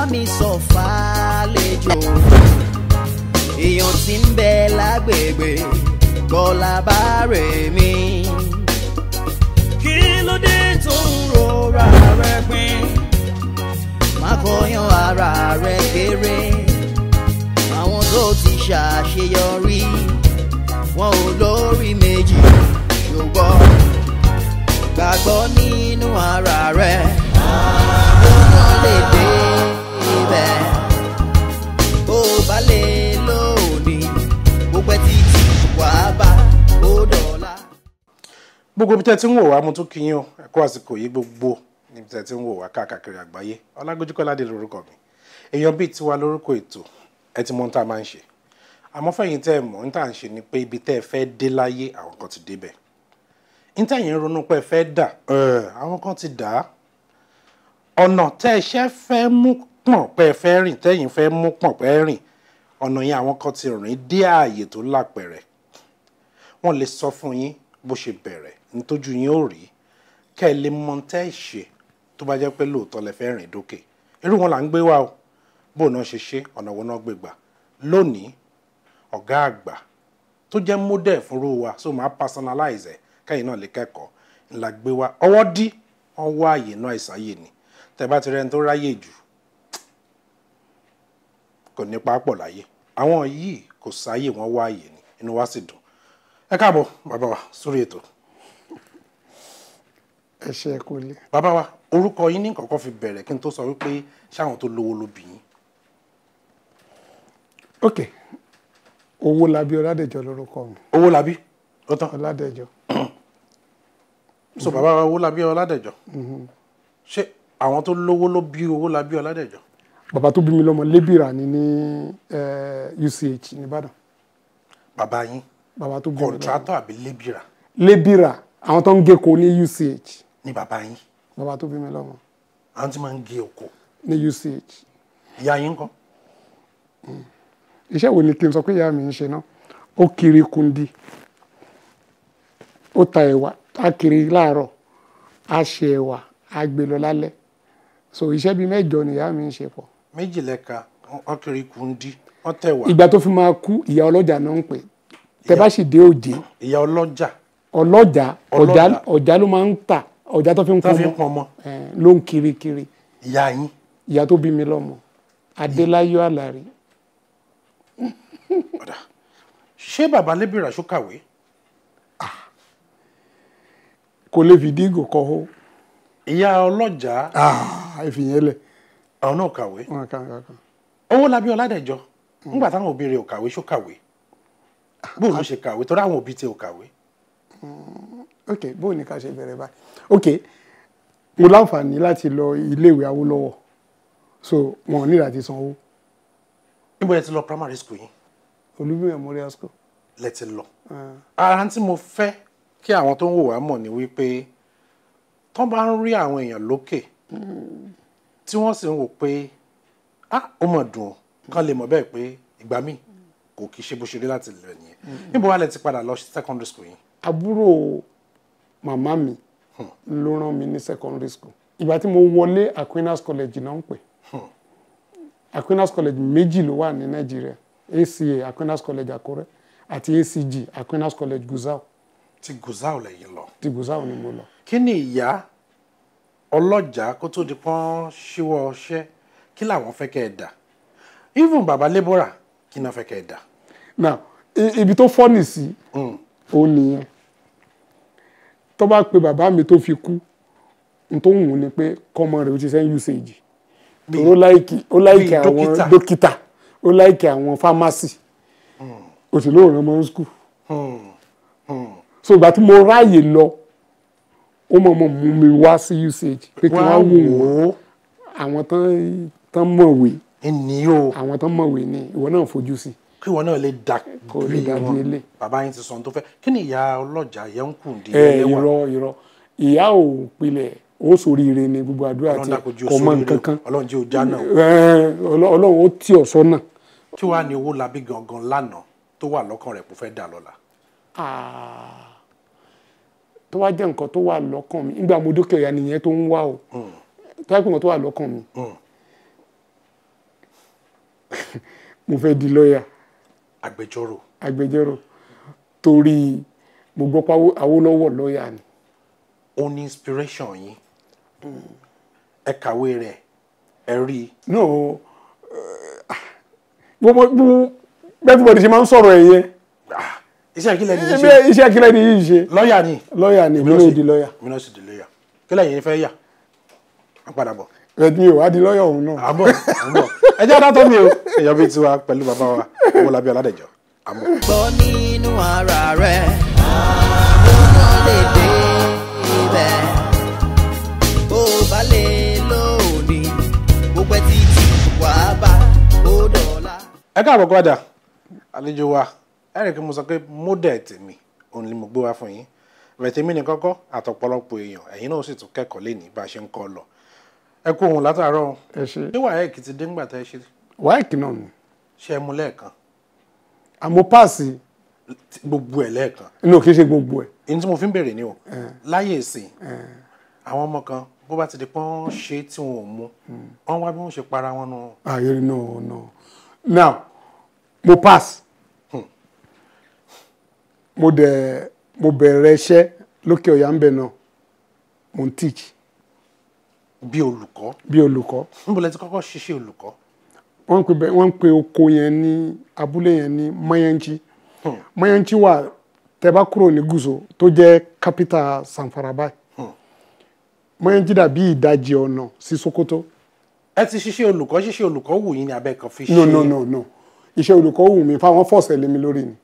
mi sọ fàlejò èèyàn tí ń bẹ lágbègbè kọlá bá rè mí. kí ló dé tó ń rora rẹ pin má kọyán ara rẹ kéré àwọn tó ti ṣàṣeyọrí wọn ò lórí méjì ṣùgbọ́n gbàgbọ́ nínú ara rẹ̀ àwọn lè dé ibẹ̀ bó bá lè lónìí bó pẹ́ títí wàá bá ó dọ̀la. gbogbo ibi tẹ́ ti ń wò wá mo tún kí yín o ẹ kú àsìkò yìí gbogbo níbi tẹ́ ti ń wò wá káàkiri àgbáyé ọlágójú kọ́ládé lórúkọ mi èèyàn bíi tiwa lórúkọ ètò ẹ ti mọ ohun tá a máa ń ṣe àmọ́ fẹ̀yìn tẹ́ ẹ mọ̀ ohun tá à ń ṣe ni pé ibi tẹ́ ẹ fẹ́ dé láyé àwọn kan ti débẹ̀ ohun tẹ́yìn ń ronú pé ẹ fẹ́ dà ẹ̀, àwọn kan ti dà á ọ̀nà tẹ́ ẹ ṣẹ́ fẹ́ mú pọ̀n pé ẹ fẹ́ rìn tẹ́yìn fẹ́ mú pọ̀n pé ẹ rìn ọ̀nà yẹn àwọn kan ti rìn dé ààyè tó lápẹ̀rẹ̀ wọ́n lè sọ fún yín bó ṣe bẹ̀rẹ̀ nítójú yín ó rí kẹ́ ẹ lè mọ tẹ́ ẹ ṣe tó bá jẹ́ pé lóòótọ́ lẹ fẹ́ rìn dókè irú wọn là ń gbé wá o bó náà ṣe ṣe ọ̀nà wo náà gbé gbà lónìí ọ̀gá àgbà tó jẹ́ model fúnrú wa so máa personalize ẹ̀ kẹ́yìn náà lè kẹ́kọ̀ọ́ ńlá gbé wá ọwọ́ dí wọ́n wá àyè náà ìsáyè ni tẹ́ bá ti rẹ́ni tó ráyè jù kò ní pápọ̀ láyé àwọn yìí kò sáyè wọ́n wá àyè ni inú wa sì dùn ẹ káàbọ̀ bàbá wa sórí ètò ẹ ṣe ẹ kú ilé bàbá wa orúkọ yín ní kọ̀ọ̀kan fi bẹ̀rẹ̀ kí n tó sọ wípé ṣáwọn tó lówó ló bí yín ok owó labí ọládẹjọ lórúkọ mi owó labí ó tán ọládẹjọ so bàbá wa owó labí ọládẹjọ ṣé àwọn tó lówó ló bí owó labí ọládẹjọ bàbá tó bí mi lọ́mọ lébìrà ni ní eh, UCH nìbàdàn bàbá yín bàbá tó bí mi lọ́mọ kọ̀ǹtrátọ̀ àbí lébìrà lébìrà àwọn tó ń géko ní UCH ní bàbá yín bàbá tó bí mi lọ́mọ àwọn tí máa ń gé oko ní UCH ìyá yín kọ́ iṣẹ́ wo ni kí n sọ pé ìyá mi ń ṣe náà ó kiri kundi ó ta ẹ̀wà á kiri láàárọ̀ á ṣe ẹ̀wà á gbé lọ lálẹ́ so iṣẹ́ bíi mẹ́jọ ni ìyá mi ń ṣe pọ̀ méjì lẹ́ka wọ́n kiri kundi wọ́n tẹ̀wà ìgbà tó fi máa kú ìyá ọlọ́jà náà ń pè tẹ bá sì dé òjé ìyá ọlọ́jà ọlọ́jà Ọlọ́jà. ọjà ọjà ló máa ń tà ọjà tó fi ń tó fi ń pọnmọ pọnmọ eh, ló ń kiri kiri ìyá yín ìyá tó bí mi lọ́mọ adéláyọ̀ àlàrí ọ̀dà ṣé bàbá lébìrà ṣó kàwé kò lè fìdí ìgò kọ́ ó ìyá ọlọ́jà ìfìyẹn lẹ̀ àwọn náà kàwé wọn kàn kàn kàn. owó labí ọládẹjọ nígbà táwọn òbí rẹ̀ ò kàwé ṣó kàwé bó ló ṣe kàwé torí àwọn òbí tiẹ̀ ò kàwé ok bó ní ká ṣe bẹ̀rẹ̀ báyìí ok mo láǹfààní láti lọ iléèwé Awólọ́wọ̀ so wọn ò ní láti sanwó níbo ẹ ti lọ primary school yín Olúbí Memorial School lẹ ti lọ Ah, ara tí mo fẹ́ kí àwọn tó ń wò wá mọ̀ ni wípé tán bá ń rí àwọn èèyàn lókè tí wọ́n sì ń wò pé ah ó mọ̀ dùn ó kán lè mọ̀ bẹ́ẹ̀ pé ìgbà míì kò kì í ṣe bó ṣe rí láti lọ nìyẹn níbo wá lẹ ti padà lọ sí secondary school yín àbúrò màmá mi ló rán mi ní secondary school ìgbà tí mo wọlé Aquinas College náà ń pè Aquinas College méjì ló wà ní Nàìjíríà ACA Aquinas College Àkúrẹ́ àti ACG Aquinas College Gusau ti guzau lẹ́yìn lọ ti Gusau ni mo lọ. kí ni ìyá ọlọ́jà kó tó di pọ́n ṣíwọ́ ọṣẹ́ kí làwọn fẹ́ kẹ́ ẹ dà even baba laborer kí náà fẹ́ kẹ́ ẹ dà now i- ibi tó fọ́nì sí òun nìyẹn tó bá pe bàbá mi tó fi kú n tó wù ú ni pé kọ́mọ rẹ̀ ó ti sẹ́yìn usage ó láìkì ó láìkì bíi àwọn dókítà. dókítà ó láìkì àwọn pharmacy ó sì lóòrán mọ́ school so ìgbà tí mo ráàyè lọ ó mọ̀ mọ̀ mú mi wá sí usage pé kí wá wọ́n wò wò wọ́n ó àwọn tán tán mọ̀wé ẹni o àwọn tán mọ̀wé ni ìwọ náà fojú sí kí wọn náà lè dà Kó lè bí dàbí wọn ilé. bàbá yín ti sọ ohun tó fẹ́ kí ni ìyá ọlọ́jà yẹn ń kù di ẹ ẹlẹ́wọ̀n irọ́ irọ́ ìyá ò pilẹ̀ ó ṣoríire ni gbogbo àdúrà ọlọ́run tí dàkójú kò mọ sórí nǹkan kan ọlọ́run jẹ́ ọjà náà Ẹ, Ọlọ́- ọlọ́run ó tì ọ́ sọ́nà kí wàá ní owó labí gangan lánàá tó wà lọ́kàn rẹ̀ kó fẹ́ dà lọ́la Ah, tó wá jẹ́ nǹkan tó wà lọ́kàn mi nígbà mo dókè ọ̀yà nìyẹn tó ń wá o tó wá pé nǹkan tó wà lọ́kàn mi mo fẹ́ di lọ́ọ̀yà agbẹjọ́rò agbẹjọ́rò torí mo gbọ́ pé Awó- Awólọ́wọ̀ lọ́ọ̀yà ni ó ní inspiration yín ẹ kàwé rẹ̀ ẹ rí i no gbogbo gbogbo bẹ́ẹ̀ tí mo ṣe máa ń sọ̀rọ̀ ẹ̀ yẹn Ah, iṣẹ́ ìkílẹ̀ ni iṣẹ́ iṣẹ́ iṣẹ́ kílẹ̀ ni yìí ṣe lọ́ọ̀yà ni lọ́ọ̀yà ni èmi náà di lọ́ọ̀yà mi náà sì di lọ́ọ̀yà kílẹ̀ yìí fẹ́ yà á padà bọ̀ ẹ̀ mi ò wá di lọ́ọ̀yà òun náà àbọ̀ àbọ̀ ẹ jẹ́ adátọ́ mi o èèyàn bíi tiwa pẹ̀lú bàbá wa Owólabí Ọládẹ̀jọ àmọ́. gbọ́ nínú ara rẹ̀ àwọn náà lè dé ibẹ̀ bó o bá lè lónìí gbogbo ẹ títí wàá bá ó dọ̀la. ẹ káàbọ̀ padà àlejò wa ẹ rí i pé mo sọ pé mọ́dẹ̀ tèmi òun ni mo gbé wá fún yín rẹ̀ tèmi ní kọ́kọ́ àtọ̀pọ̀lọpọ̀ èèyàn ẹ̀yin náà sì tún kẹ́kọ̀ọ́ lé ní bá a ṣe ń kọ́ lọ ẹ kú òun látàárọ̀ ẹ ṣe ṣé wàá ẹ̀kì ti dé ńgbà tẹ́ ẹ ṣe wáìkì náà ni ṣe é mú lẹ́ẹ̀kan àmọ́ páàsì tí- gbogbo ẹ̀ lẹ́ẹ̀kan inú kì í ṣe gbogbo ẹ̀ èyí tí mo fi ń bèrè ni o láyé ìsìn àwọn ọmọ kan bó bá ti di pọ́n ṣe tí wọn ò mú wọ́n wá bí wọ́n ṣe para wọn nù ààyè no no now mo pass mo dẹ̀ mo bẹ̀rẹ̀ iṣẹ́ lókè ọ̀yà ń bẹ̀ náà mo ń teach bí olùkọ́ bí olùkọ́ níbo lẹ ti kọ́kọ́ ṣiṣẹ́ olùkọ́ wọ́n ń pè bẹ́ẹ̀ wọ́n ń pè oko yẹn ní abúlé yẹn ní mayanchi mayanchi wà tẹ́ bá kúrò ní gúúsù tó jẹ́ capital sanfara báyìí mayanchi dàbí ìdajì ọ̀nà sí sokoto ẹ ti ṣiṣẹ́ olùkọ́ ṣiṣẹ́ olùkọ́ wù yín ní abẹ́ kan fi ṣe no no no no iṣẹ́ olùkọ́ wù mí fáwọn fọ́ọ̀sẹ̀ lé mi lórí ni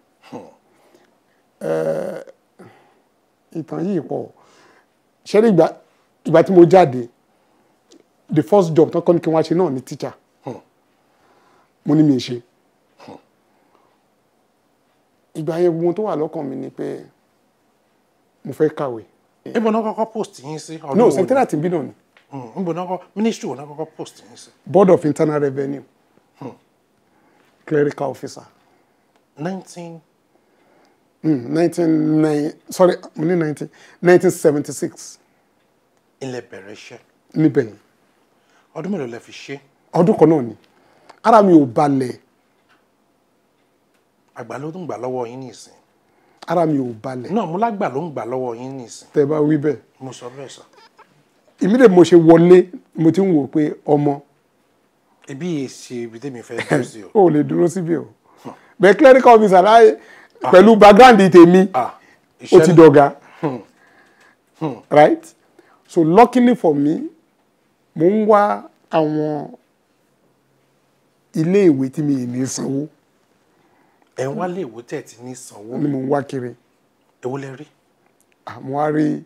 Eh, ìtàn yìí pọ̀ ṣé ní ìgbà ìgbà tí mo jáde the first job tó kọ́ ni kí n wá ṣe náà ni teacher mo ní mi ì ṣe ìgbà yẹn gbogbo tó wà lọ́kàn mi ni pé mo fẹ́ kàwé níbo náà kọ́kọ́ post yín sí ọdún no wo ni? secretariat bí náà ni Mm, níbo náà kọ́ ministry wo náà kọ́kọ́ post yín sí board of internal revenue clerical officer nineteen Mm, 19, sorry, mo ní 19, 1976 ilẹ̀ bẹ̀rẹ̀ iṣẹ́ níbẹ̀ yẹn. ọdún mélòó lẹ fi ṣe ọdún kan náà ni ara mi ò balẹ̀ àgbà ló ń gbà lọ́wọ́ yín nìsín ara mi ò balẹ̀ náà mo lágbà ló ń gbà lọ́wọ́ yín nìsín tẹ́ bá wí bẹ́ẹ̀ mo sọ bẹ́ẹ̀ sọ ìmídẹ̀ mo ṣe wọlé mo ti ń wò pé ọmọ ibi yìí ṣe ibi tẹ́mi fẹ́ dúró sí o ò lè dúró síbi o bẹ́ẹ̀ clerical officer láyé pẹ̀lú background tèmi ah ó ti iṣẹ́ dọ̀gá right so luckily for me mo ń wá àwọn ilé ìwé tí mi ì ní sanwó ẹ̀ ń wálé ìwé tẹ̀ tí ní sanwó ni mo ń wá kiri èwo lẹ rí àmọ́ a rí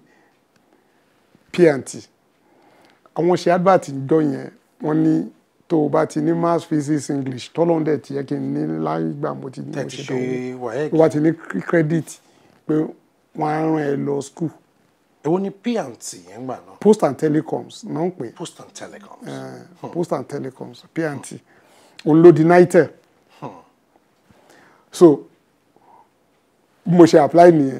P&T àwọn ṣe advert jọ yẹn wọ́n ní tó o bá ti ní maths physics english tọ́lọ́n dẹ̀ tiẹ̀ kí n ní láìgbà mo ti ní tẹ̀ mo ti ṣe ṣe dánwò wàhálà tó bá ti ní credit pé wọ́n á rán ẹ lọ school èwo ni P&T yẹn gbà náà post and telecoms náà ń pè post and telecoms é post and telecoms P&T òun ló di nitel so bí mo ṣe apply nìyẹn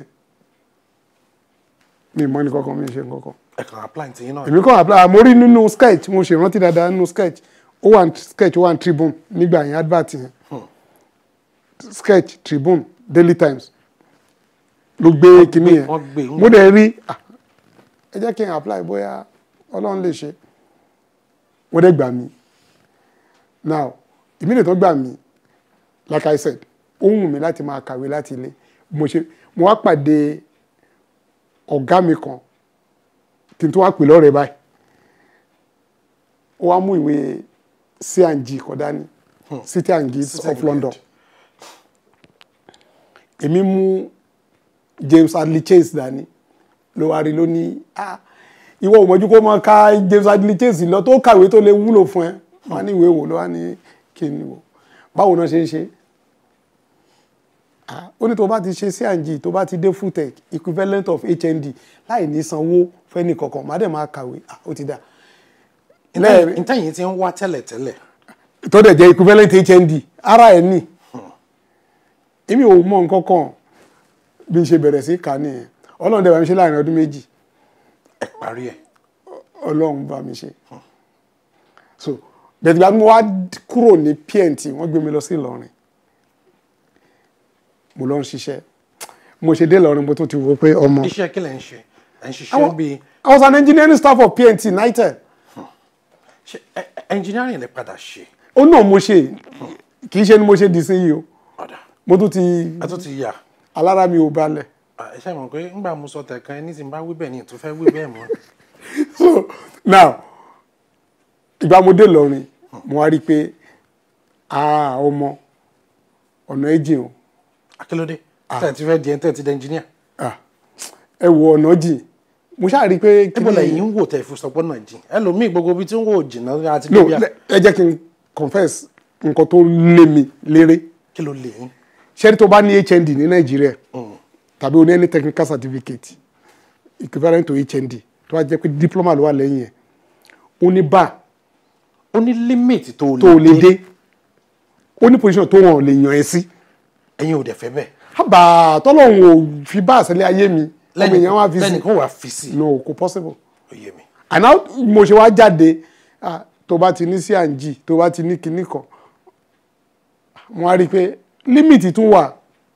mi ì mọ̀ ní kankan mi ì ṣe nǹkankan ẹ̀ kàn apply ti yín náà èmi kàn apply mo rí nínú sketch mo ṣe rántí dáadáa nínú sketch ó wà ní sketch ó wà ní tribune nígbà yẹn advert yẹn sketch tribune daily times ló gbé kinní yẹn wọ́n gbé mo dẹ̀ rí ah, ẹ jẹ́ kí n apply bóyá ọlọ́run lè ṣe wọ́n dẹ̀ gbà mí now ìmílẹ̀ tó gbà mí like I said ó wù mí láti máa kàwé láti ilé mo ṣe mo wá pàdé ọ̀gá mi kan kí n tó wá pè lọ́rẹ̀ẹ́ báyìí ó wá mú ìwé C&G kọ dání City and Guilds of Segment. London èmi mú James Hadley Chase dání ló wá rí ló ní ah ìwọ ò mọ̀jú kó máa ka James Hadley Chase lọ tó kàwé tó lè wúlò fún ẹ wọn á ní ìwé wò ló wá ní kí ni wò báwo náà ṣe ń ṣe ah ó ní tó bá ti ṣe C&G tó bá ti dé Futech equivalent of HND láì ní sanwó fẹ́ni kankan má dẹ̀ máa kàwé ah ó ti dà lẹ́ẹ̀rin ntẹ́yìn ti ń wá tẹ́lẹ̀tẹ́lẹ̀ tó dẹ̀ jẹ́ equivalent HND ara ẹ̀ ní èmi ò mọ nǹkan kan bí n ṣe bẹ̀rẹ̀ sí kà nìyẹn ọlọ́run dẹ̀ bá mi ṣe láàrin ọdún méjì ẹ̀ parí ẹ̀ ọlọ́run bá mi ṣe so bẹ̀tẹ̀ ìgbà tí mo wá kúrò ní pnt wọ́n gbé mi lọ sí Ìlọrin mo lọ ń ṣiṣẹ́ mo ṣe dé Ìlọrin mo tún ti wò pé ọmọ iṣẹ́ kí lẹ̀ ń ṣe ẹ̀ ń ṣiṣẹ́ Àwọn- bíi I was an engineering staff of pnt united ṣe ẹ- ẹ- engineering lè padà ṣe ó náà mo ṣe kì í ṣe ni mo ṣe di sí yìí o ọ̀dà mo tún ti ẹ tún ti yà alára mi ò balẹ̀ Ah, ẹ ṣe mọ̀ pé ńgbà mo sọ tẹ̀kan ẹni tí n bá wí bẹ́ẹ̀ ni tó fẹ́ wí bẹ́ẹ̀ mọ́ so now ìgbà mo dé Ìlọrin mo wá rí i pé ah ọmọ ọ̀nà ẹ̀jìn o akílódé tẹ̀ ti fẹ́ di ẹni tẹ̀ ti di engineer ah ẹ wo ọ̀nà jìn mo ṣáà rí i pé níbo kíni- lẹ́yìn ń wò tẹ̀ fi sọpọ́ náà jìn ẹlòmíì gbogbo ibi tí ń wò jìnnà àti no bíbí à le- ẹ jẹ́ kí n confess nǹkan tó lé mi léré kí ló lè yín ṣẹ́ni tó bá ní HND ní Nàìjíríà tàbí o ní any technical certificate equivalent to HND tó wá jẹ́ pé diploma ló wà lẹ́yìn ẹ̀ ó ní bá ó ní limit tó tó lè dé ó ní position tó wọn ò lè yàn ẹ́ sí ẹ̀yin ò dẹ̀ fẹ́ bẹ́ẹ̀ àbà tọ́lọ́hún ò fi bá àṣẹlẹ̀ ayé mi ọmọ èèyàn wá fi sí lẹ́nìkan wà fi sí no kò possible ó yé mi and now mo ṣe wá jáde ah, tó bá ti ní C&G tó bá ti ní kinní kan mo wá rí i pé límìtì tún wà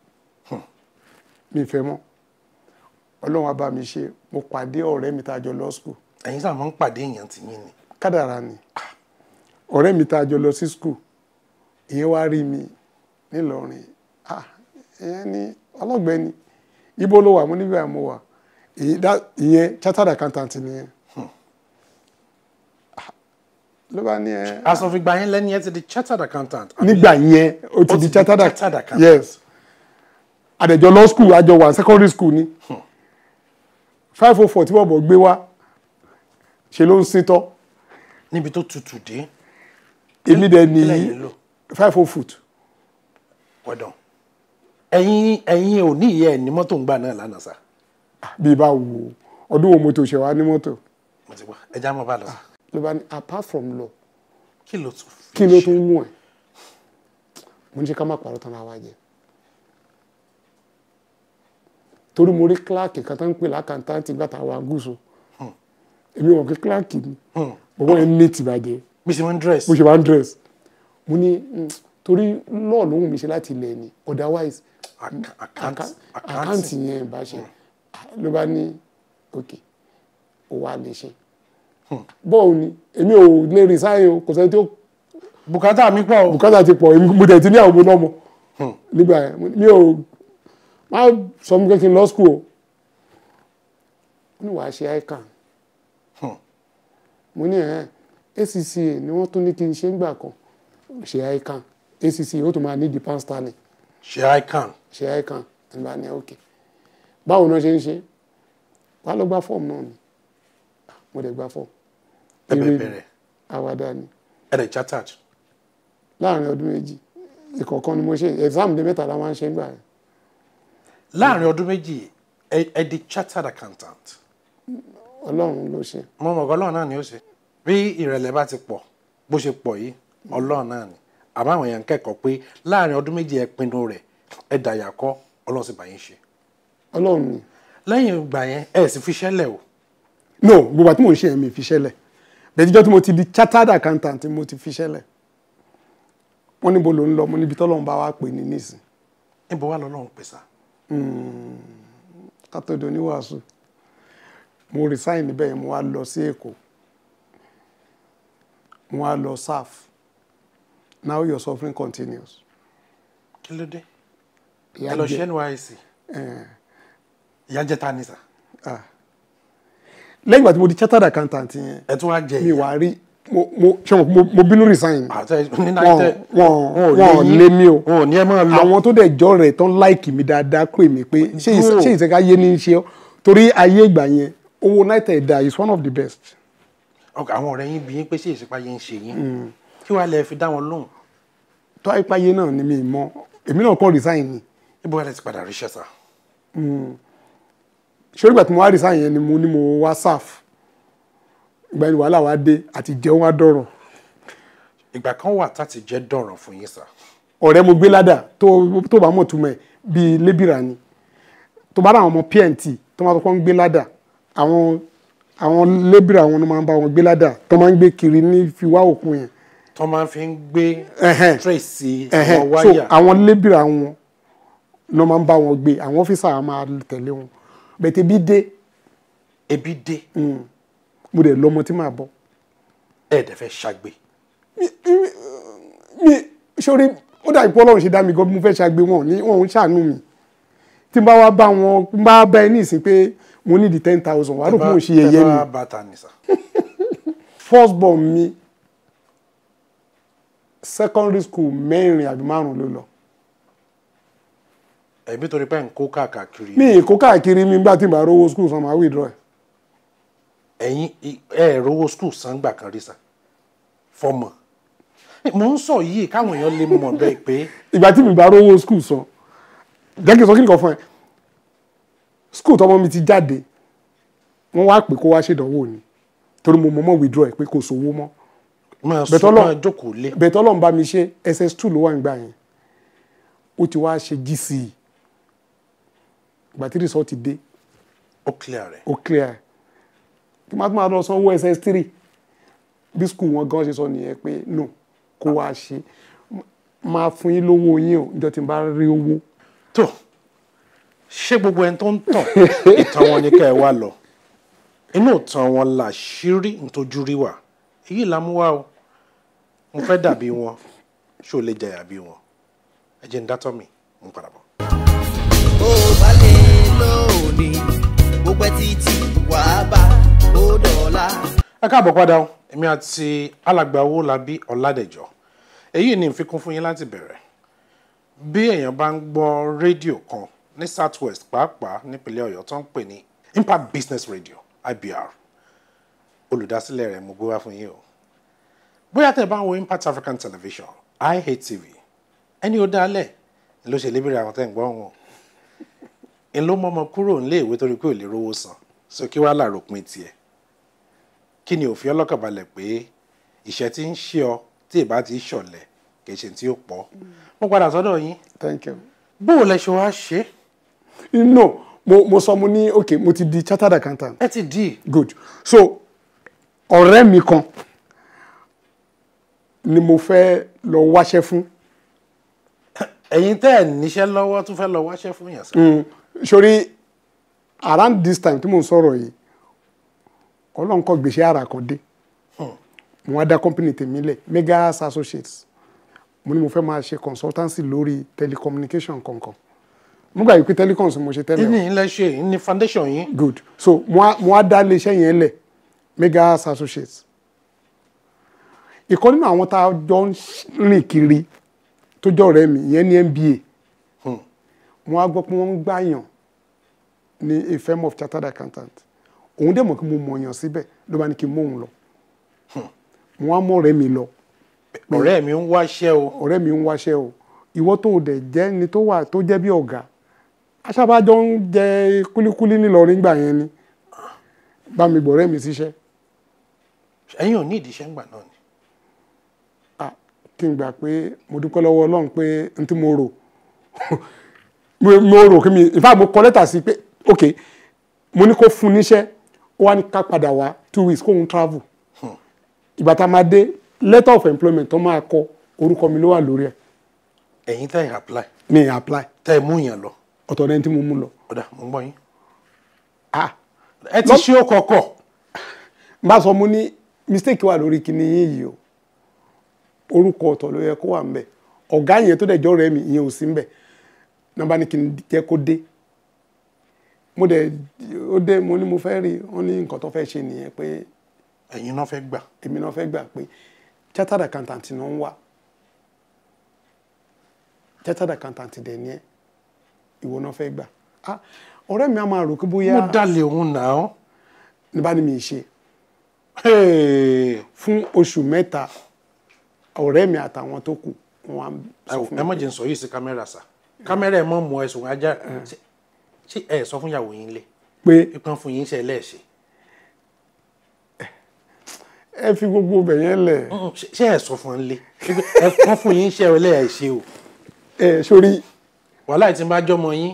mi fẹ́ mọ́ ọlọ́run á bá mi ṣe mo pàdé ọ̀rẹ́ mi tá a jọ lọ school ẹ̀yin sáà máa ń pàdé èèyàn tì yín ni kádàrá ni ọ̀rẹ́ mi tá a jọ lọ sí school ìyẹn wá rí mi nílọrin ah ìyẹn ní ọlọ́gbẹ́ni ibo ló wà mo níbi àmọ́ wà Èyí dá- ìyẹn chartered accountant nìyẹn Ah, ló bá ní ẹ asọ̀fìgbà yẹn lẹ́ni ẹ ti di chartered accountant àbí? nígbà yẹn ó ti Ó di ti di chartered chartered accountant accountant. yes àdẹ̀jọ law school àjọ wà secondary school ni five oh four tí wọ́n bọ̀ gbé wá ṣe ló ń sítọ́ níbi tó tutù dé èmi dẹ̀ kí lẹ́yìn ní lò five oh foot wọ́dọ̀ ẹ̀yin ẹ̀yin ò ní ìyẹ́ ẹ̀ ní mọ́tò ń gbà náà lánàá sá bí bá wo ọdún wo mọ́tò ṣe wá ní mọ́tò mo ti gbọ́ ẹja mọ́ bá lọ sá ló bá ní apart from law kí ló tún fi kí ló ṣe? tún mú ẹ mo ní ṣe ká má parọ́ tán láwa jẹ torí mo rí kíláàkì kan tó ń pè lákàntàntì gbàtà wa gúúsù èmi wọn kí kíláàkì ni bọ́bọ́ yẹn ní tìbàjẹ́ bí ṣe máa ń dress mo ṣe máa ń dress mo ní mm, torí lọ́ọ̀ ló wù mí ṣe láti ilẹ̀ ni otherwise Acc- àká- account- àkáǹtì yẹn bá ṣe ló bá ní òkè ó wà lè ṣe bọ́ọ̀ ni èmi ò lè resign o kò sẹ́ni tí ó bùkátà mi pọ̀ o bùkátà ti pọ̀ èmi- mo tẹ̀ ti ní àwọn ọmọ náà mọ̀ nígbà yẹn mo ní- mi ò má sọ mi pé kí n lọ school o mo ní wàá ṣe ican mo ní ẹ̀ ACCA ni wọ́n tún ní kí n ṣe ń gbà kan ṣe ican ACCA ó tún máa ní the pound sterling ṣe icon ṣe ican nígbà ní òkè báwo náà ṣe ń ṣe wàá lọ gba fọ́ọ̀mù náà ni mo dẹ̀ gba fọ́ọ̀mù ẹ Eré bẹ̀ ni, bẹ̀rẹ̀ àwàdà ni ẹ dẹ̀ chartered láàrin ọdún méjì ìkọ̀ọ̀kan ni mo ṣe exam dé mẹ́ta la máa ń ṣe ń gbà yẹn láàrin ọdún méjì ẹ ẹ di chartered accountant ọlọ́run ló ṣe mo mọ̀ ọ́ ọlọ́run náà ni ó ṣe bí ìrẹ̀lẹ̀ bá ti pọ̀ bó ṣe pọ̀ yìí ọlọ́run náà ni àmọ́ àwọn èèyàn ń kẹ́kọ̀ọ́ pé láàrin ọdún méjì ẹ pinnu rẹ̀ ẹ dàyà kọ́ ọlọ́run sì bá yín ṣe ọlọ́run ni lẹ́yìn ìgbà yẹn ẹ sì fi ṣẹ́lẹ̀ o no gbogbo àti mò ń ṣe ẹ̀mí fi ṣẹlẹ̀ bẹ̀ẹ́díjọ́ tí mo ti di chartered accountant mo ti fi ṣẹlẹ̀ wọ́n níbo ló ń lọ mo níbi tọ́lọ́run bá wá pè ní nísìn níbo wà lọ́lọ́run pèsè kátó di oníwàásù mo resign níbẹ̀ yẹn mo wá lọ sí èkó mo wá lọ SAF now your suffering continues. kí ló dé Ìyà ẹ lọ jẹ- ṣe NYSC eh, ìyá jẹ́ ta ni sà ah. lẹ́yìn ìgbà tí mo di chartered accountant yẹn ẹ tún wá jẹ mi wá rí mo mo ṣe mo mo- mo bínú resign àtẹ ní wọn náítẹ wọn wọn lé mi o wọn ò ní ẹ máa lọ àwọn tó dẹ̀ jọ rẹ̀ tán láìkì mi dáadáa pè mí pé ṣé ìṣe- Dúró. ṣé ìṣẹ́ká yé ní í ṣe ọ́ torí ayé ìgbà yẹn owó náírà ẹ̀dá is one of the best ọkọ àwọn ọ̀rẹ́ yín bí yín pé ṣé ìṣèpá yẹn ń ṣe yín kí wàá lẹ fi dá wọn lóhùn tó àìpáyé náà ni mi mọ èmi náà kọ́ resign ni níbo wàá lẹ ti padà ríṣẹ́ sà ṣé ìgbà tí mo wá resign yẹn ni mo ní mo wá SAF ìgbà yẹn wàhálà wa dé àti jẹun wá dọ̀rọ̀ ìgbà kan wà tá ti jẹ́ dọ̀ràn fún yín sà ọ̀rẹ́ mo gbé ládà tó tó bá mọ̀ túmọ̀ ẹ̀ bíi lébìrà ni tó bá rà àwọn ọmọ pnt tó máa kọ́kọ́ ń gbé ládà àwọn àwọn lébìrà wọn ló máa ń bá wọn gbé ládà tó máa ń gbé kiri ní fiwá òkun yẹn tó máa fi ń gbé Ẹhẹ́n. tracy Ẹhẹ́n. àwọn so wáyà àwọn lébìrà wọn ló máa ń bá wọn gbé àwọn ọ́fíìsà á máa tẹ̀lé wọn bẹ̀tẹ̀ bí dé ebi dé mo dẹ̀ lọ́mọ tí màá bọ́ ẹ̀ẹ́dẹ̀ fẹ́ ṣàgbé mi sórí ó dà ìpọ́ ọlọ́run ṣe dá mi gan bí mo fẹ́ ṣàgbé wọn ní wọn ò ń ṣàánú mi tí n bá wá bá wọn n bá bá ẹ ní ìsìn pé mo ní di ten thousand wàá rò pé mo ṣe yẹ̀yẹ́ mi ẹ bá bàtà nìsà first born mi secondary school mẹ́rin àbí márùn ló lọ ẹ̀mí torí pé ń kó káàkiri mi ì kó káàkiri mi gbá tí n bá rówó school san máa withdraw ẹ̀ ẹ̀yin ẹ̀ rówó skul sangbà kan rí sa fọmọ mo ń sọ yìí káwọn èèyàn lè mọ̀ bẹ́ẹ̀ pé ìgbà tí mi bá rówó school san jẹ́ kí n sọ kí nìkan fún ẹ school tọmọ mi ti jáde wọ́n wá pè kó wá ṣèdánwò ni torí mo mọ̀ mọ́ withdraw ẹ̀ pé kò sówó mọ́ máa Bẹ̀tẹ̀ sọ Ọlọ́run- máa jókòó lé bẹ̀ẹ̀ tọ́lọ́run bá mi ṣe ss2 ló wà nígbà yẹn ó ti wá ṣe gce ìgbà tí result dé ó clear rẹ̀ ó clear kí má tó máa lọ sanwó ss3 bí school wọn gan ṣe sọ nìyẹn pé no kó wá ṣe máa fún yín lówó yín o níjọ́ tí n bá rí owó tó ṣé gbogbo ẹni tó ń tàn ìtàn wọn ni ká ẹ wá lọ inú ìtàn wọn là ṣírí ntójú rí wà èyí là mú wá o mo fẹ́ dàbí wọn ṣó lè jẹyà bí wọn ẹ jẹ́ ń dátọ́ mi ń padà bọ̀. bó bá lè lónìí bó pẹ́ títí wàá bá ó dọ̀la. ẹ káàbọ̀ padà o èmi àti alàgbà Owólabí Ọládẹ̀jọ èyí ni ìfikún fún yín láti bẹ̀rẹ̀ bí èèyàn bá ń gbọ́ rédíò kan ní south west pàápàá nípínlẹ̀ Ọ̀yọ́ tó ń pè ní Impact Business Radio IBR olùdásílẹ̀ rẹ̀ mo gbé wá fún yín o bóyá tẹ́ ẹ bá ń wo Impact African Television IHTV ẹni ó dálẹ̀ ló ṣe lébèrè àwọn tẹ́ ń gbọ́ wọn ń ló mọ́mọ́ kúrò nílé ìwé torí pé ò lè rówó san so kí wàá làròpin tiẹ̀ kí ni òfin ọlọ́kànbalẹ̀ pé ìṣẹ́ tí ń ṣe ọ tí ì bá ti ṣọ̀lẹ̀ kì í ṣe tí ó pọ̀ mo padà sọ́dọ̀ yín thank you. bó o lẹ ṣe wá ṣe no mo mo sọ mo ní ok mo ti di chartered accountant ẹ ti di good so ọ̀rẹ́ mi kan ni mo fẹ́ lọ wáṣẹ́ fún ẹ̀yin tẹ́ ẹ̀ níṣẹ́ lọ́wọ́ tún fẹ́ lọ wáṣẹ́ fún yàn sá Mm, sori around this time tí mo ń sọ̀rọ̀ yìí ọlọ́run kọ́ gbèsè ara kan dé mo wá dá company tèmi lẹ̀ megas associates mo ní mo fẹ́ máa ṣe consultancy lórí telecommunication kankan mo gbà yìí pé telecoms mo ṣe tẹ́lẹ̀ o. ìní ilẹ̀ ṣe ìní foundation yín good so mo wá mo wá dá iléeṣẹ́ yẹn lẹ̀ megas associates ìkan nínú àwọn tá a jọ ń rìn kiri tó jọ ọ̀rẹ́ mi ìyẹn ní MBA mo wá gbọ́ pé wọ́n ń gbàyàn ní a firm of chartered accountant òun dẹ̀ mọ̀ pé mo mọ̀yàn síbẹ̀ ló bá ní kí n mú òun lọ mo wá mọ̀ ọ̀rẹ́ mi lọ ọ̀rẹ́ mi ń wáṣẹ́ o ọ̀rẹ́ mi ń wáṣẹ́ o ìwọ tó o dẹ̀ jẹ́ ni tó wà tó jẹ́ bí ọ̀gá aṣábàjọ́ ń jẹ kúlíkúlí nílọrin gbà yẹn ni bá mi gbọ̀rẹ́ mi síṣẹ́ ẹ̀yin ò ní ìdíṣẹ́ ńgbà náà ni ah kí n gbà pé mo dúpẹ́ lọ́wọ́ ọlọ́run pé n tí mo rò mo mo rò kí mi in fact mo kọ lẹ́tà sí pé ok mo ní kó fún níṣẹ́ ó wá ní ká padà wá two weeks kóun travel ìgbà tá a máa dé letter of employment tó máa kọ orúkọ mi ló wà lórí ẹ̀ ẹ̀yin tẹ́ ẹ̀ apply mi ì apply tẹ́ ẹ̀ mú yàn lọ ọ̀tọ̀ lẹ́ni tí mo mú lọ ọ̀dà mo ń gbọ́ yín ah ẹ ti ṣe ó kọ̀ọ̀kọ̀ bá sọ mo ní mistake wà lórí kinní yín yìí o orúkọ ọ̀tọ̀ ló yẹ kó wà ńbẹ̀ ọ̀gá yẹn tó dẹ̀jọ́ rẹ̀ mi ìyẹn ò sí ńbẹ̀ nọ́mbà ní kí n jẹ́ kó dé mo dẹ̀ ó dé mo ní mo fẹ́ rí wọ́n ní nǹkan tó fẹ́ ṣe nìyẹn pé ẹ̀yin náà fẹ́ gbà èmi náà fẹ́ gbà pé chartered accountant náà ń wà chartered accountant dẹ̀ ni ẹ́ ìwọ náà fẹ́ gbà ah ọ̀rẹ́ mi á máa rò pé bóyá mo dalẹ̀ òun náà ní bá ní mi ṣe Hey. fún oṣù mẹ́ta ọ̀rẹ́ mi àtàwọn tó kù wọn á ẹ sọ wò, fún ẹ mi má jẹ́ n sọ yìí sí kámẹ́rà sá kámẹ́rà ẹ̀ mọ́ mọ́ ẹ̀sùn ajá ṣé- ṣé ẹ sọ fún ìyàwó yín lé pé ìpọn fún yín ṣe ẹlẹ́ẹ̀ṣẹ̀ ẹ fi gbogbo ibẹ̀ yẹn lẹ̀ ṣé ẹ sọ fún lé ẹ fọ́n fún yín ṣe ẹlẹ́ẹ̀ṣẹ̀ o ẹ sórí wàhálà tí n bá jọmọ yín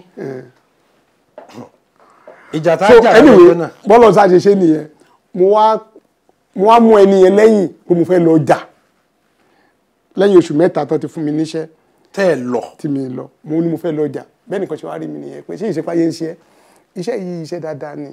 ìjà tá so a jà anyway lọ́jọ́ náà bọ́lọ̀ sá ṣe ṣe nìyẹn mo wá mo wá mú ẹni yẹn lẹ́yìn pé mo fẹ́ lọ jà lẹ́yìn oṣù mẹ́ta tó ti fún mi níṣẹ́ tẹ́ ẹ lọ tí mi lọ mo ní mo fẹ́ lọ ọjà bẹ́ẹ̀ nìkan ṣe wá rí mi nìyẹn pé ṣé ìṣepáyé ń ṣe ẹ́ iṣẹ́ yìí iṣẹ́ dáadáa ni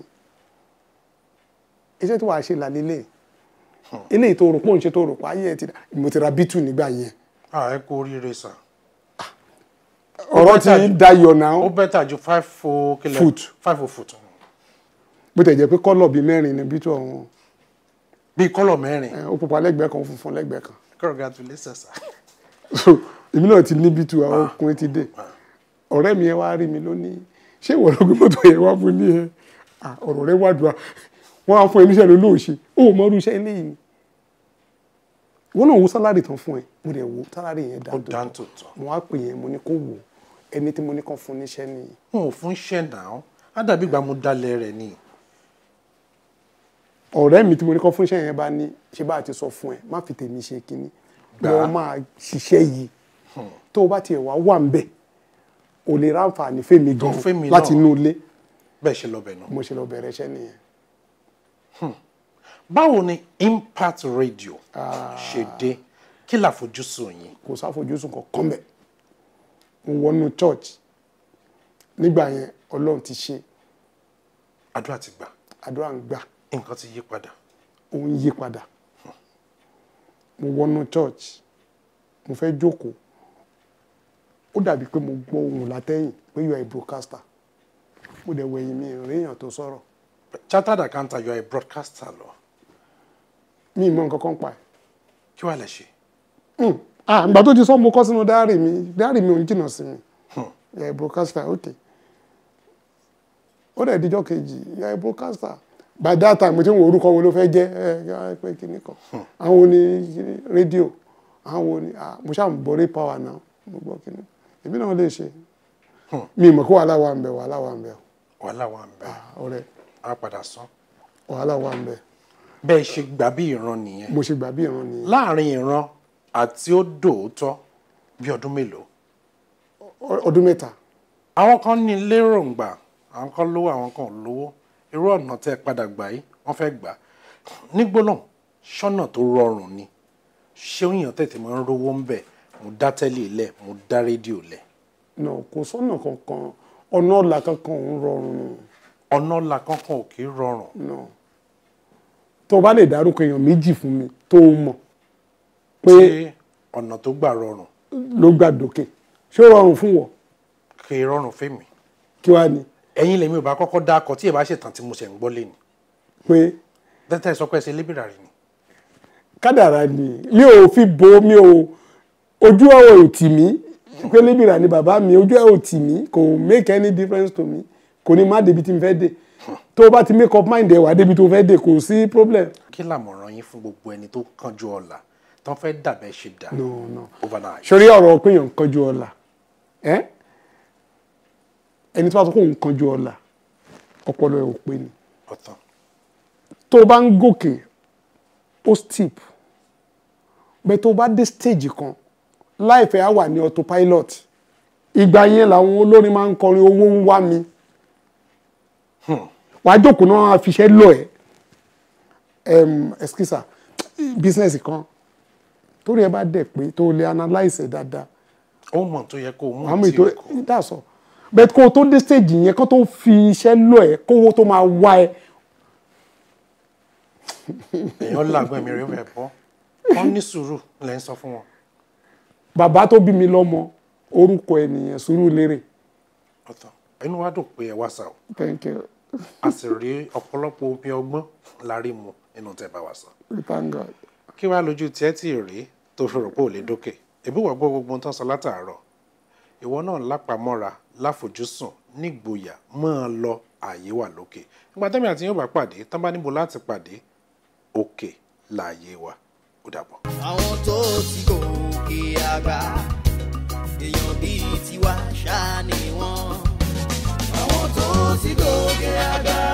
iṣẹ́ tí wàá ṣe là lélẹ̀ eléyìí tó rò pọ̀ ń ṣe tó rò pọ̀ ayé ẹ̀ ti dà mo ti ra bítù nígbà yẹn ah ẹ kú oríire sà ọ̀rọ̀ ti better ju- dayọ̀ náà ó bẹ́tà ju five o kílẹ̀ Foot. five o foot bó tẹ̀ jẹ́ pé kọ́lọ̀ bíi mẹ́rin ni bítù ọ̀hún bíi kọ́lọ̀ mẹ́rin ẹ̀, ó pupa lẹ́gbẹ̀ẹ́ kan ó funfun lẹ́gbẹ̀ẹ́ kan congratulations sà so èmi náà ti ní bítù àwọn ọkùnrin ti dé ọ̀rẹ́ mi yẹn wá rí mi lónìí ṣé ìwọ ló gbé mọ́tò yẹn wá fún ní ẹ Ah, ọ̀rọ̀ rẹ wá dùn á wọ́n á fún ẹ níṣẹ́ ló lóòṣe ó mọ irú iṣẹ́ eléyìí ni wọ́n náà wo sálárì tán fún ẹ mo dẹ̀ wo sálárì yẹn ó dáńtò dáńtò tán mo wá pè yẹn mo ní kó wò ẹni tí mo ní kàn fún níṣẹ́ nìyí wọn ò fún iṣẹ́ náà á dàbí ìgbà mo dalẹ̀ rẹ̀ ni ọ̀rẹ́ mi tí mo ní kàn fún iṣẹ́ yẹn bá ní ṣe bá a ti sọ fún ẹ má fi tèmi ṣe kínní Gbà á. wọ́n máa ṣiṣẹ́ yìí tó o bá tiẹ̀ wá wà ń bẹ̀ ò lè ráǹfààní fèmí gan fẹ́mi láti náà. inú ilé bẹ́ẹ̀ ṣe lọ bẹ̀ náà mo ṣe lọ bẹ̀rẹ̀ iṣẹ́ nìyẹn. báwo ni impact radio ṣe dé kí làfojúsùn yín kò sáfojúsùn kankan bẹ̀ mo wọnú church nígbà yẹn ọlọ́run ti ṣe àdúrà ti gbà àdúrà ń gbà nǹkan ti yí padà ó ń yí padà mo wọnú church mo fẹ́ jókòó ó dàbí pé mo gbọ́ ohùn látẹ̀yìn pé you are a broadcaster mo dẹ̀ wẹ̀yìn mi ìrìn èèyàn tó sọ̀rọ̀ chartered accountant you are a broadcaster lọ mi ì mọ nǹkan kan pa ẹ̀ kí wàá lè ṣe Hmm. ah ìgbà tó ti sọ mo kọ sínú dáárì mi dáárì mi ò ń jìnnà sí mi yà broadcaster ok ó dẹ̀ díjọ́ kejì yà broadcaster by that time mo ti ń wo orúkọ wo ló fẹ́ jẹ́ ẹ ẹ pé kíní kan àwọn wo ni kíní rédíò àwọn wo ni ah mo ṣáà ń borí power náà mo gbọ́ kíní èmi náà lè ṣe mi mọ̀ kó wàhálà wà ń bẹ wàhálà wà ń bẹ wàhálà wà ń bẹ ọ̀rẹ́ á padà sán wàhálà wà ń bẹ bẹ́ẹ̀ ṣe gbà bí ìran nìyẹn mo ṣe gbà bí ìran nìyẹn láàrin ìran àti ó dòótọ́ bí ọdún mélòó Ọ- ọdún mẹ́ta àwọn kan ní lérògbà àwọn kan lówó àwọn kan ò lówó irú ọ̀nà tẹ́ ẹ padà gbà yìí wọ́n fẹ́ gbà nígbóná ṣọ́nà tó rọrùn ni ṣé òyìn tètè máa ń rówó ń bẹ̀ mo dá tẹ́lẹ̀ lẹ̀ mo dá rédíò lẹ̀ náà kò sọ́nà kankan ọ̀nà ọ̀la kankan ò ń rọrùn ọ̀nà ọ̀la kankan ò kì í rọrùn náà tó o bá lè dárúkọ èèyàn méjì fún mi tó o mọ̀ pé tí ọ̀nà tó gbà rọrùn ló gbà dókè ṣé ó rọrùn fún wọ kì í rọrùn fèmí kí wàá ní ẹ̀yin lèmi ò bá kọ́kọ́ dá akọ tí ì bá ṣètàn tí mo ṣẹ̀ ń gbọ́ lé ni pé tẹ́tẹ́ sọ pé ẹ ṣe lébìrà rí ni kádàrá ni mi ò fi bo mi ò ojú ọ̀rọ̀ ò tì mí pé lébìrà ni bàbá mi ojú ọ̀rọ̀ ò tì mí kò make any difference to me kò ní má débi tí n fẹ́ dé tó o bá ti make up mind ẹ̀ wá débi tó fẹ́ dé kò sí problem. kí làmọ̀ràn yín fún gbogbo ẹni tó kánjú ọ̀la tó ń fẹ́ dàbẹ́ ṣe dà no no overnight sori ọ̀rọ̀ péyàn kanjú ọ̀la ẹ́ ẹni tó bá sọ pé òun kanjú ọ̀la ọpọlọ ẹ̀ ò pé ni ọ̀tàn tó o bá ń gòkè ó steep bẹ́ẹ̀ tó o bá dé stage kan láìpẹ́ á wà ní autopilot ìgbà yẹn làwọn olórin máa ń kọrin owó ń wá mi wàá jókòó náà á fiṣẹ́ lọ ẹ̀ ẹm ẹskísà business kan torí ẹ bá dẹ̀ pé tó o lè analyse ẹ̀ dáadáa ó mọ̀ tó yẹ kó o mú àmọ́ tí ètò o kò ìdásọ bẹ́ẹ̀ kó o tó dé stage yẹn kó tó fi iṣẹ́ lọ ẹ̀ kówó tó máa wá ẹ èèyàn làgbọ́n mi rẹ̀ fẹ́ bọ́ wọ́n ní sùúrù lẹ́ ń sọ fún wọn bàbá tó bí mi lọ́mọ orúkọ ẹ̀ nìyẹn Sùúrùlérè ọ̀tàn inú wa dùn pé ẹ wá sá o thank you a sì rí ọ̀pọ̀lọpọ̀ omi ọgbọ́n lárí mu nínú tẹ́ bá wa sọ we thank God kí wàá lójú tiẹ̀ tí ì rí tó fi rò pé ò lè dókè èbí wàá gbọ́ gbogbo ohun tó ń sọ látàárọ̀ ìwọ náà lápamọ́ra láfojúsùn nígboyà máa lọ ààyè wà lókè nígbà tẹ́mi àti yóò bá pàdé tán bá níbo láti pàdé òkè láàyè wa ó dàbọ̀. àwọn tó ti gòkè àgbà èèyàn bíi tiwa ṣáà ni wọ́n. àwọn tó ti gòkè àgbà